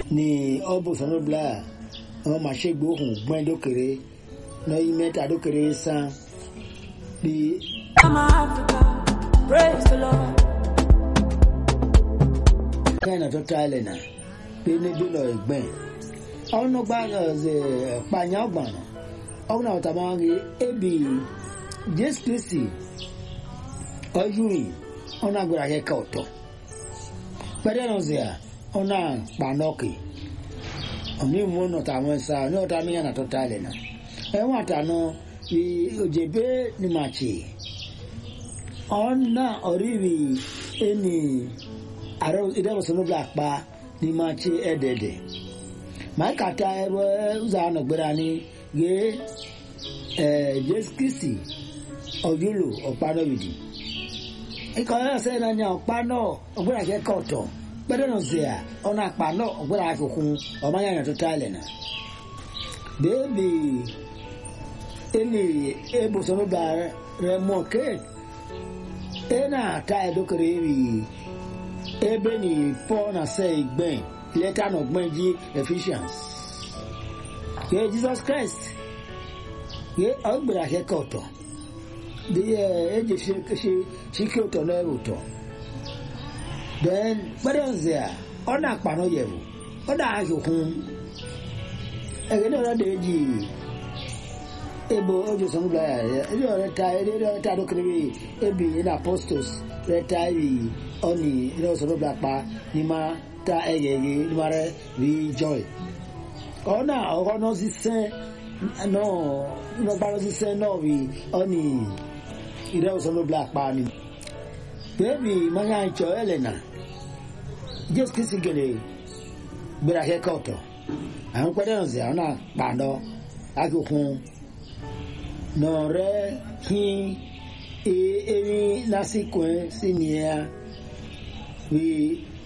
ni ọbụ sọnụbla ọ ma ṣègbè ohun gbọ́n dókèrè lọ́yìn mẹ́ta dókèrè san bí I'm Africa, praise the Lord. kẹ́hìn tó ta ilẹ̀ náà pé níbi lọ ẹ̀gbẹ́ ọ̀nà gba pààyàn ọgbọ̀n ọ̀nà ọ̀tá máa ń rí ebi jésù kristi ọ̀yùrì ọ̀nà agbára kẹ́kẹ́ ọ̀tọ̀ pẹ̀lú ẹ̀rọ ṣe à ọ̀nà pàánọ́ọ̀kì ọ̀nà ìmú ọ̀nà tàwọn ẹ̀sà ọ̀nà ọ̀tá mìíràn tó ta ilẹ̀ náà ẹ̀wọ̀n àtànà òjèbé ni màá ṣe ọ̀nà ọ̀rìrì ẹni àrò ìdẹ́wọ̀sọ̀nùbà pa ní máa ṣe ẹ̀dẹ̀dẹ̀ máa kàtà ẹ̀rọ ụzọ ànàgbéra ní yé ẹ̀ jésù kristi ọ̀yọ́lò ọ̀pánọ́wìdì ikọ̀ ẹ̀sẹ̀ náà ní ọ̀pánọ́ ọ̀gbẹ́rẹ́ akẹ́kọ̀ọ́ ọ̀tọ̀ gbẹ́dẹ́ náà ṣe à ọ̀nà àpánọ́ ọ̀gbẹ́rẹ́ akẹ́kọ̀ọ́ ọmọ yàrá tó tálẹ̀ náà bẹ́ẹ̀bi ẹni ebùsọ̀nùbà rẹ̀ mọ̀ kéèkì ẹ̀ náà ta ẹ̀dọ́kẹ̀rẹ̀ rí ebe ni paul na sɛ gbɛn lɛta na gbɛn di ephesians ye jesus christ ye ɔgbɛrɛ ahɛ kɔtɔ de yɛ edze se se sike tɔ na ɛwò tɔ then gbɛdɛ nzɛ a ɔna akpanɔ yɛ o ɔna ahɛ kun ɛgɛ ne ɔna de edzi ebo ojo sɔmu bila yɛ ɛdi ɔrɛ ta ɛdi ɔrɛ ta do kiri bi ebi ɛna apostles rɛ ta yi ɔni ɛdi ɔsɔrɔ bila kpa ni ma ta ɛyɛ yi ni ma rɛ ri joy ɔna ɔkɔnɔ sisɛ nɔ nɔgbarɔ sisɛ nɔ bi ɔni ɛdi ɔsɔrɔ bila kpa ni beebi manya itsɔ ɛlɛna jesu kristi gele gbera kɛ kɔtɔ àwọn pɛrɛ ɔzɛ ɔna kpadɔ akokun nɔrɛ hin eri lásìkò ɛ sí nìyẹn bí